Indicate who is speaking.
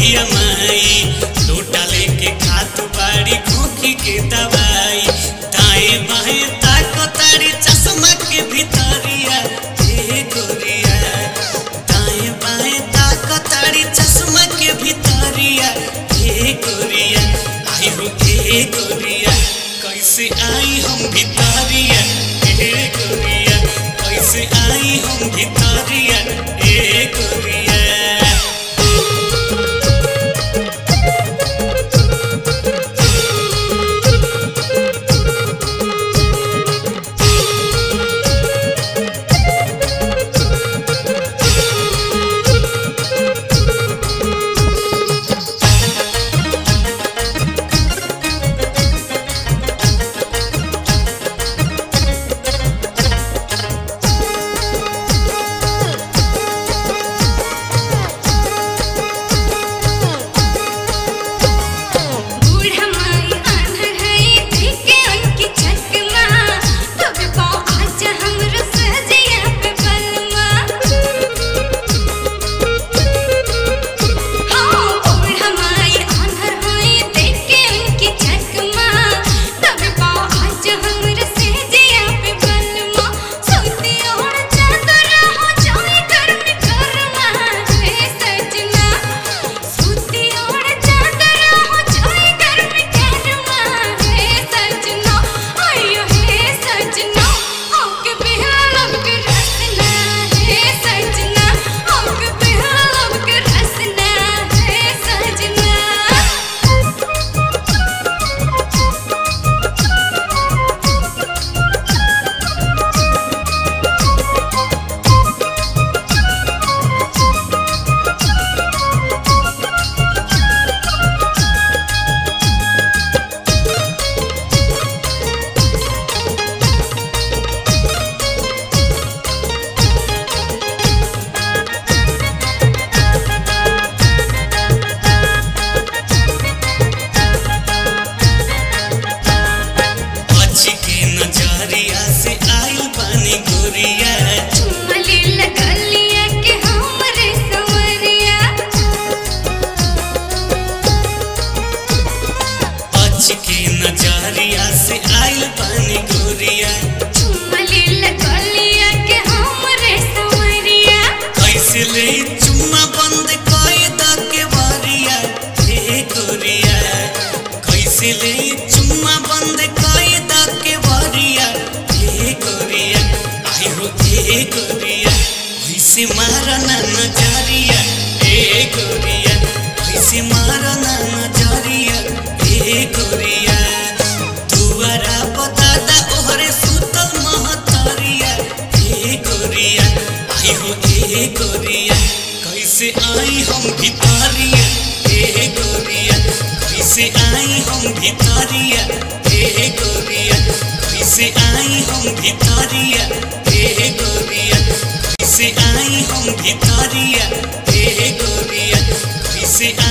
Speaker 1: बिया माई लोटा लेके खात बाड़ी खोखी के दवाई दाएं बाएं ताको तारी चश्मा के भितरिया हे गोरिया दाएं बाएं ताको तारी चश्मा के भितरिया हे गोरिया आई हो हे गोरिया कैसे आई हम भितरिया हे गोरिया कैसे आई हम भितरिया हे गोरिया
Speaker 2: बूढ़ा माई आंधर है देखे उनकी चकमा तब पाओ आज हमरो सजिया पे बलमा हाँ बूढ़ा माई आंधर है देखे उनकी चकमा तब पाओ आज हमरो सजिया पे बलमा सोती और चादर हो जाए गर्म गरमा है सजना सूती और चादर हो जाए गर्म गरमा है सजना आयो है सजना आके बिहालब के रसना है सजना आके बिहालब के रसना है सजना
Speaker 1: अच्छी के नजरिया से आइल पानी गोरिया
Speaker 2: चुमली लगलिया के हमरे संवरिया
Speaker 1: अच्छी के नजरिया से आइल पानी गोरिया
Speaker 2: चुमली लगलिया के हमरे संवरिया
Speaker 1: कैसे ले चुम्मा बंद कई द के बारिया हे गोरिया कैसे ले चुम्मा बंद कई द के बारिया हे गोरिया आई हो हे गोरिया कैसे मारना नजरिया हे गोरिया कैसे मारना नजरिया हे गोरिया दुआरा बतादा ओहरे सुतल महतरिया हे गोरिया आई हो ए गोरिया कैसे आई हम भितरिया ए गोरिया कैसे आई हम भितरिया ए गोरिया कैसे आई हम भितरिया ए गोरिया कैसे आई हम भितरिया ए गोरिया कैसे